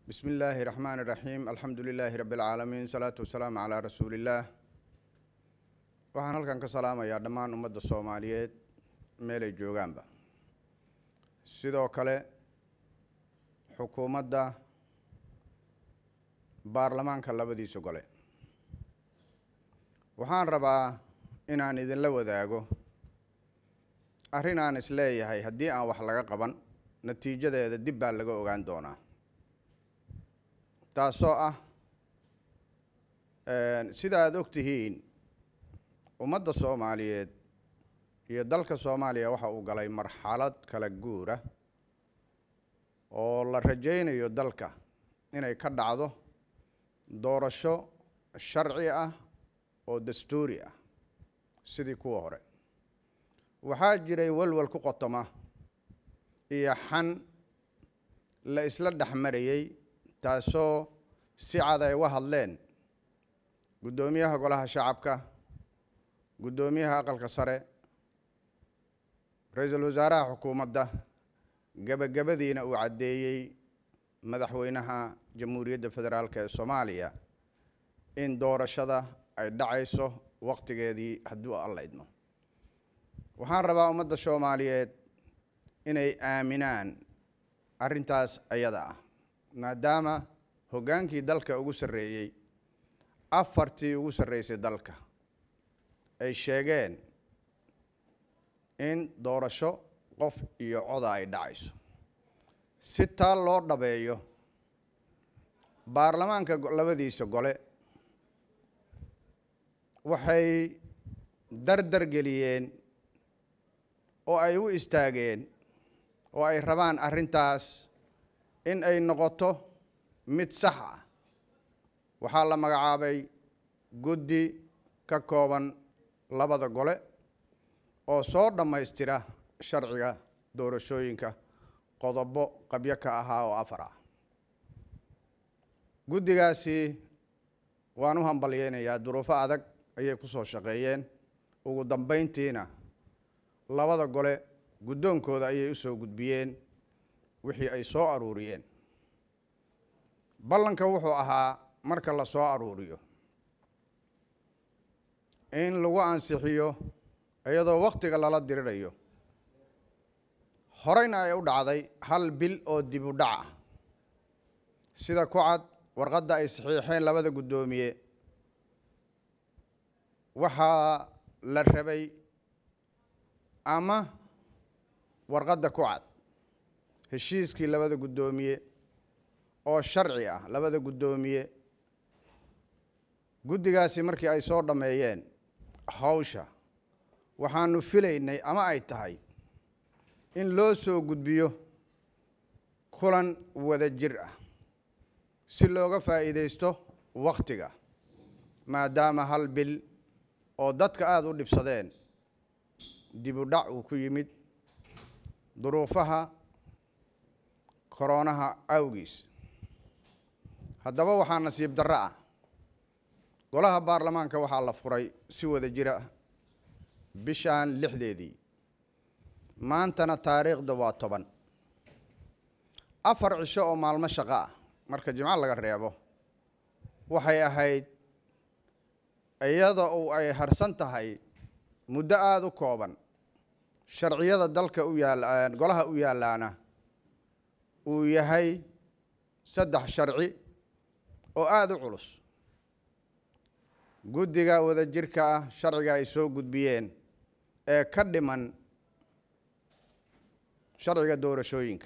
bismi illaahi raxmaan iraxiim alxamdu lilaahi rabbi alcaalamiin salaatu wasalaamu calaa rasuuliillaah waxaan halkan ka salaamayaa dhammaan ummadda soomaaliyeed meelay joogaanba sidoo kale xukuumadda baarlamaanka labadiisa gole waxaan rabaa inaan idinla wadaago arrin aan is leeyahay haddii aan wax laga qaban natiijadeeda dib baa laga ogaan doonaa taasoo ah sida aada og tihiin ummadda soomaaliyeed iyo dalka soomaaliya waxa uu galay marxalad kala guura oo la rajaynayo dalka inay ka dhacdo doorasho sharci ah oo dastuuri ah sidii kuwa hore waxaa jiray walwal ku qotoma iyo xan la isla dhex marayey taasoo si cad ay uga hadleen guddoomiyaha golaha shacabka guddoomiyaha aqalka sare ra-iisul wasaaraha xukuumadda gebagabadiina uu caddeeyey madaxweynaha jamhuuriyadda federaalk ee soomaaliya in doorashada ay dhacayso waqtigeedii hadduu alla idmo waxaan rabaa ummadda soomaaliyeed inay aaminaan arrintaas ayada ah maadaama hoggaankii dalka ugu sarreeyey afartii ugu sarreysay dalka ay sheegeen in doorasho qof iyo coda ay dhacayso si taa loo dhabeeyo baarlamaanka labadiisa gole waxay dardar geliyeen oo ay u istaageen oo ay rabaan arrintaas in ay noqoto mid sax ah waxaa la magacaabay guddi ka kooban labada gole oo soo dhammaystira sharciga doorashooyinka qodobo qabyo ka ahaa oo afar ah guddigaasi waan u hambalyeynayaa duruufo adag ayay ku soo shaqeeyeen ugu dambayntiina labada gole guddoonkooda ayay u soo gudbiyeen wixii ay soo aruuriyeen ballanka wuxuu ahaa marka la soo aruuriyo in lagu ansixiyo iyadoo wakhtiga lala dirirayo horeyna ay u dhacday hal bil oo dib u dhac ah sida ku cad warqadda ay saxiixeen labada guddoomiye waxaa la rabay ama warqadda ku cad heshiiskii labada guddoomiye oo sharci ah labada guddoomiye guddigaasi markii ay soo dhammeeyeen hawsha waxaanu filaynay ama ay tahay in loo soo gudbiyo kulan wada jir ah si looga faa'iidaysto wakhtiga maadaama hal bil oo dadka aada u dhibsadeen dib u dhac uu ku yimid duruufaha koroonaha awgiis haddaba waxaa nasiib darro ah golaha baarlamaanka waxaa la furay si wada jira bishaan lixdeedii maantana taariikhda waa toban afar cisho oo maalmo shaqo ah marka jimco laga reebo waxay ahayd iyada uu ay harsan tahay muddo aada u kooban sharciyada dalka u yaal golaha u yaallaana uu yahay saddex sharci oo aada u culus guddiga wada jirka ah sharciga ay soo gudbiyeen ee ka dhiman sharciga doorashooyinka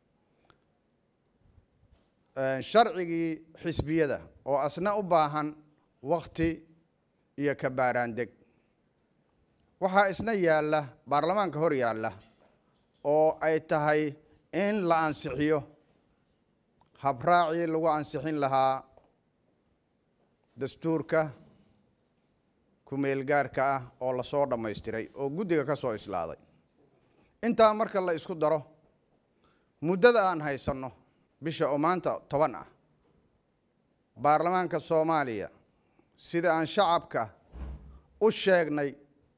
sharcigii xisbiyada oo asna u baahan wakti iyo kabaaraandeg waxaa isna yaalla baarlamaanka hor yaalla oo ay tahay in la ansixiyo habraacii lagu ansixin lahaa dastuurka ku-meelgaarka ah oo lasoo dhammaystiray oo guddiga ka soo islaaday intaa marka la isku daro muddada aan haysanno bisha oo maanta toban ah baarlamaanka soomaaliya sida aan shacabka u sheegnay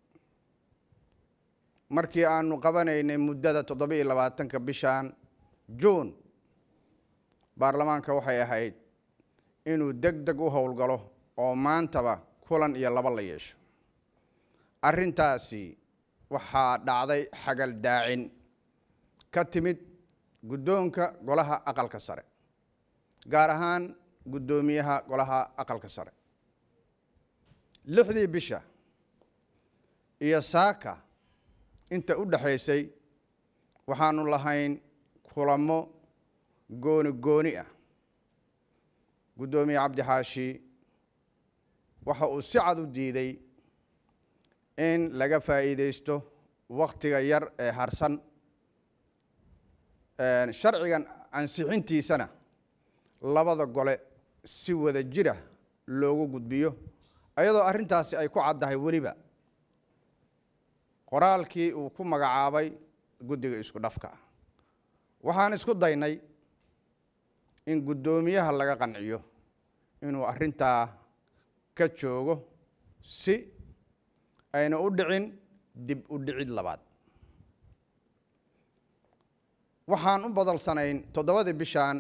markii aanu qabanaynay muddada toddoba iyo labaatanka bishan juun baarlamaanka waxay ahayd inuu deg deg u howlgalo oo maantaba kulan iyo laba la yeesho arrintaasi waxaa dhacday xagal daacin ka timid guddoonka golaha aqalka sare gaar ahaan guddoomiyaha golaha aqalka sare lixdii bisha iyo saaka inta u dhexaysay waxaanu lahayn kulamo gooni gooni ah guddoomiye cabdi xaashi waxa uu si cad u diiday in laga faa'iidaysto wakhtiga yar ee harsan sharcigan ansixintiisana labada gole si wada jira loogu gudbiyo iyadoo arrintaasi ay ku caddahay weliba qoraalkii uu ku magacaabay guddiga isku dhafka ah waxaan isku daynay in guddoomiyaha laga qanciyo inuu arrintaa ka joogo si ayna u dhicin dib u dhicid labaad waxaan u badalsanayn toddobadii bishaan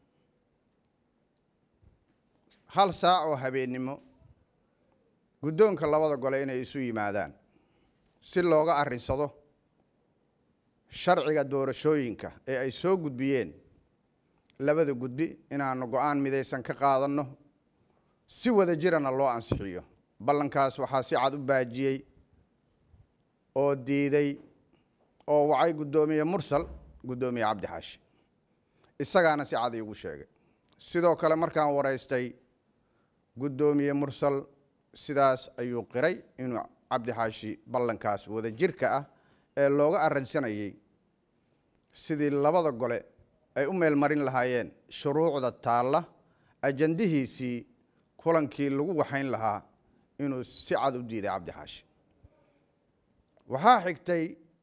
hal saac oo habeennimo guddoonka labada gole inay isu yimaadaan si looga arrinsado sharciga doorashooyinka ee ay soo gudbiyeen labada gudbi inaanu go-aan midaysan ka qaadanno si wada jirana loo ansixiyo ballankaas waxaa si cad u baajiyey oo diiday oo wacay guddoomiye mursal guddoomiye cabdi xaashi isagaana si cad iigu sheegay sidoo kale markaan waraystay guddoomiye mursal sidaas ayuu qiray inuu cabdi xaashi ballankaas wada jirka ah ee looga arransanayey sidii labada gole ay u meel marin lahaayeen shuruucda taalla ajandihiisii kulankii lagu waxayn lahaa inuu si cad u diiday cabdi xaashi waxaa xigtay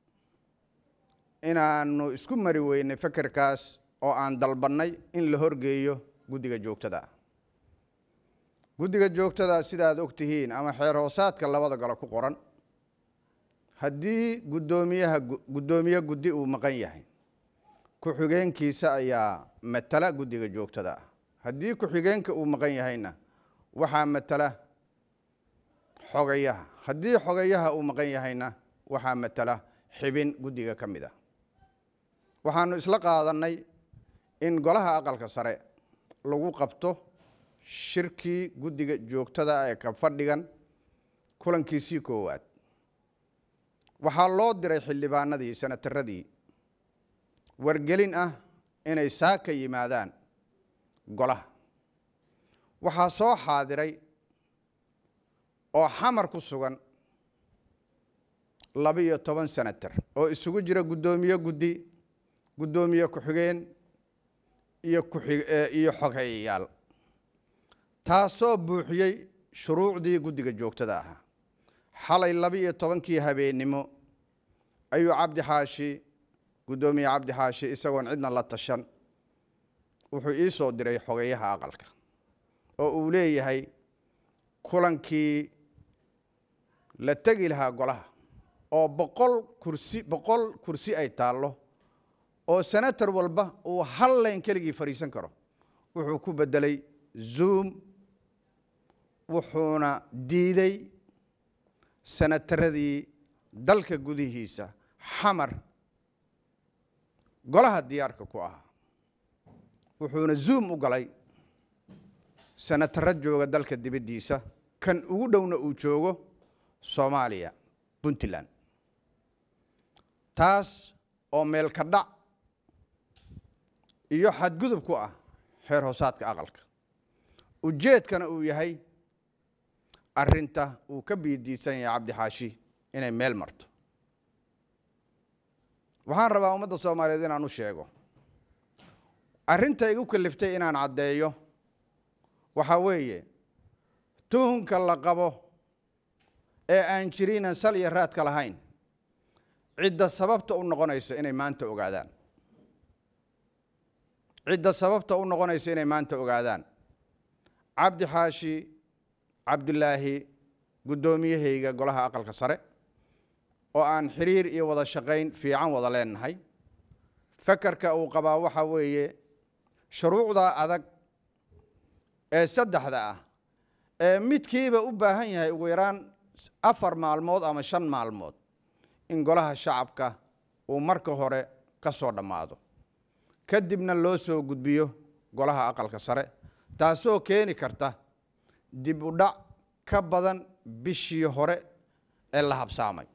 inaanu isku mari weynay fekerkaas oo aan dalbannay in la horgeeyo guddiga joogtada ah guddiga joogtada sidaad og tihiin ama xeer hoosaadka labada gole ku qoran haddii guddoomiyaha guddoomiye guddi uu maqan yahay ku-xigeenkiisa ayaa matala guddiga joogtada ah haddii ku-xigeenka uu maqan yahayna waxaa matala xogayaha haddii xogayaha uu maqan yahayna waxaa matala xibin guddiga ka mid ah waxaanu isla qaadannay in golaha aqalka sare lagu qabto shirkii guddiga joogtada ah ee ka fadhigan kulankiisii koowaad waxaa loo diray xildhibaanadii sanataradii wargelin ah inay saaka yimaadaan golaha waxaa soo xaadiray oo xamar ku sugan laba-iyo toban senatar oo isugu jira guddoomiye guddi guddoomiye ku-xigeen iyo kuiyo xogeeyayaal taasoo buuxiyey shuruucdii guddiga joogtada ahaa xalay laba-iyo tobankii habeennimo ayuu cabdi xaashi guddoomiye cabdi xaashi isagoon cidna la tashan wuxuu ii soo diray xogeeyaha aqalka oo uu leeyahay kulankii la tegi lahaa golaha oo boqol kursi boqol kursi ay taallo oo senator walba uu hal layn keligii fadhiisan karo wuxuu ku beddelay zoom wuxuuna diiday senataradii dalka gudihiisa xamar golaha diyaarka ku ahaa wuxuuna zoom u galay senataro jooga dalka dibaddiisa kan ugu dhowna uu joogo soomaaliya puntland taas oo meelka dhac iyo xadgudub ku ah xeer hoosaadka aqalka ujeedkana uu yahay arrinta uu ka biidiisan yahay cabdi xaashi inay meel marto waxaan rabaa ummadda soomaaliyeed inaan u sheego arrinta igu kaliftay inaan caddeeyo waxaa weeye tuhunka la qabo ee aan jiriinan sal iyo raadka lahayn cidda sababta u noqonaysa inay maanta ogaadaan cidda sababta u noqonaysa inay maanta ogaadaan cabdi xaashi cabdulaahi guddoomiyahayga golaha aqalka sare oo aan xiriir iyo wada shaqayn fiican wada leenahay fakarka uu qabaa waxaa weeye shuruucdaa adag ee saddexda ah ee midkiiba u baahan yahay ugu yaraan afar maalmood ama shan maalmood in golaha shacabka uu marka hore ka soo dhammaado kadibna loo soo gudbiyo golaha aqalka sare taasoo keeni karta dib u dhac ka badan bishii hore ee la habsaamay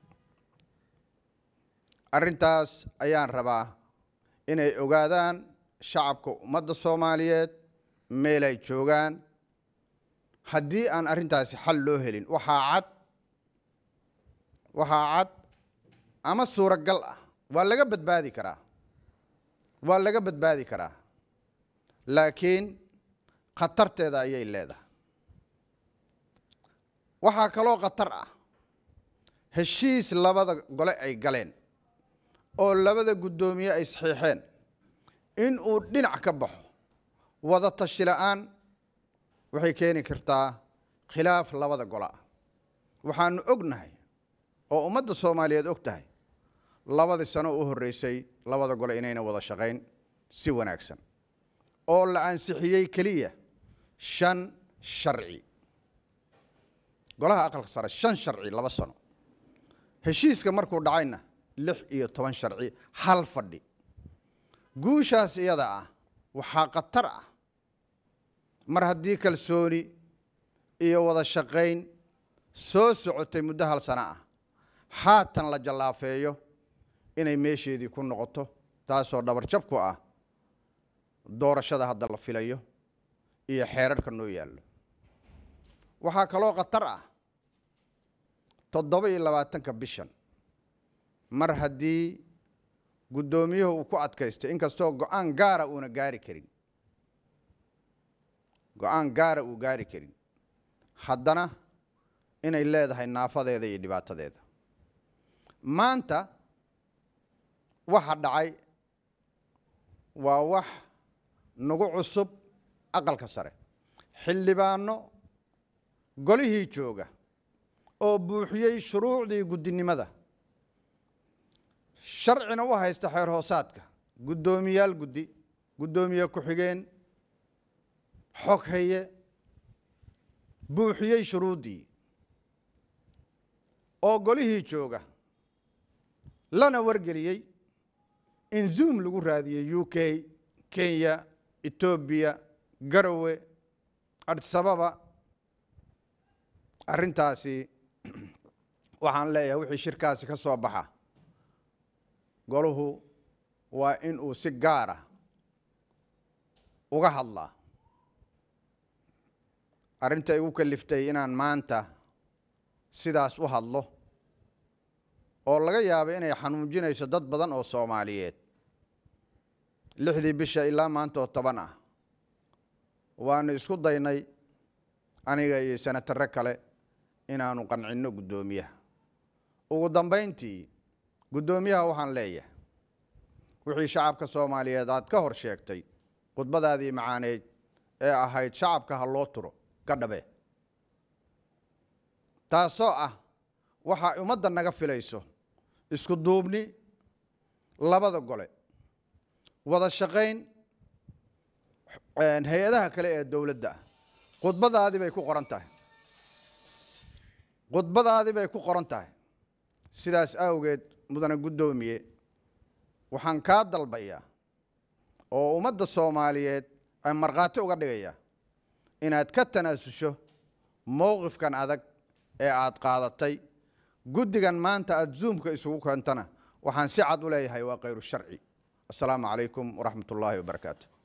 arrintaas ayaan rabaa inay ogaadaan shacabka ummadda soomaaliyeed meel ay joogaan haddii aan arrintaasi xal loo helin waxaa cad waxaa cad ama suuragal ah waa laga badbaadi karaa waa laga badbaadi karaa laakiin khatarteeda ayay leedahay waxaa kaloo khatar ah heshiis labada gole ay galeen oo labada guddoomiye ay saxiixeen in uu dhinac ka baxo wada tashi la-aan waxay keeni kartaa khilaaf labada gole ah waxaanu ognahay oo ummadda soomaaliyeed og tahay labadii sano u horreysay labada gole inayna wada shaqayn si wanaagsan oo la ansixiyey keliya shan sharci golaha aqalka sare shan sharci laba sano heshiiska markuu dhacayna lix iyo toban sharci hal fadhi guushaas iyada ah waxaa khatar ah mar haddii kalsooni iyo wada shaqayn soo socotay muddo hal sano ah haatan la jallaafeeyo inay meesheedii ku noqoto taasoo dhabarjab ku ah doorashada hadda la filayo iyo xeerarka noo yaallo waxaa kaloo khatar ah toddoba iyo labaatanka bishan mar haddii guddoomiyuhu uu ku adkaystay inkastoo go-aan gaara uuna gaari karin go-aan gaara uu gaari karin haddana inay leedahay naafadeeda iyo dhibaatadeeda maanta waxa dhacay waa wax nagu cusub aqalka sare xildhibaano golihii jooga oo buuxiyey shuruucdii guddinimada sharcina u haysta xeer hoosaadka guddoomiyaal guddi guddoomiye ku-xigeen xog haye buuxiyey shuruuddii oo golihii jooga lana wargeliyey in zoom lagu raadiyey u k kenya etoobiya garowe adisababa arrintaasi waxaan leeyahay wixii shirkaasi ka soo baxa golahu waa in uu si gaara uga hadlaa arrinta igu kaliftay inaan maanta sidaas u hadlo oo laga yaabo inay xanuujinayso dad badan oo soomaaliyeed lixdii bisha ilaa maanta oo toban ah waanu isku daynay aniga iyo senatare kale inaanu qancinno guddoomiyaha ugu dambayntii guddoomiyaha waxaan leeyahay wixii shacabka soomaaliyeed aad ka hor sheegtay khudbadaadii macaaneyd ee ahayd shacabka ha loo turo ka dhabe taasoo ah waxaa ummadda naga filayso isku duubni labada gole wada shaqayn hay-adaha kale ee dowladda ah khudbadaadii bay ku qoran tahay khudbadaadii bay ku qoran tahay sidaas awgeed mudane guddoomiye waxaan kaa dalbayaa oo ummadda soomaaliyeed ay markhaati uga dhigaya inaad ka tanaasusho mowqifkan adag ee aad qaadatay guddigan maanta aada zuumka isugu keentana waxaan si cad u leeyahay waa khayru sharci assalaamu calaykum waraxmat ullaahi wabarakaatu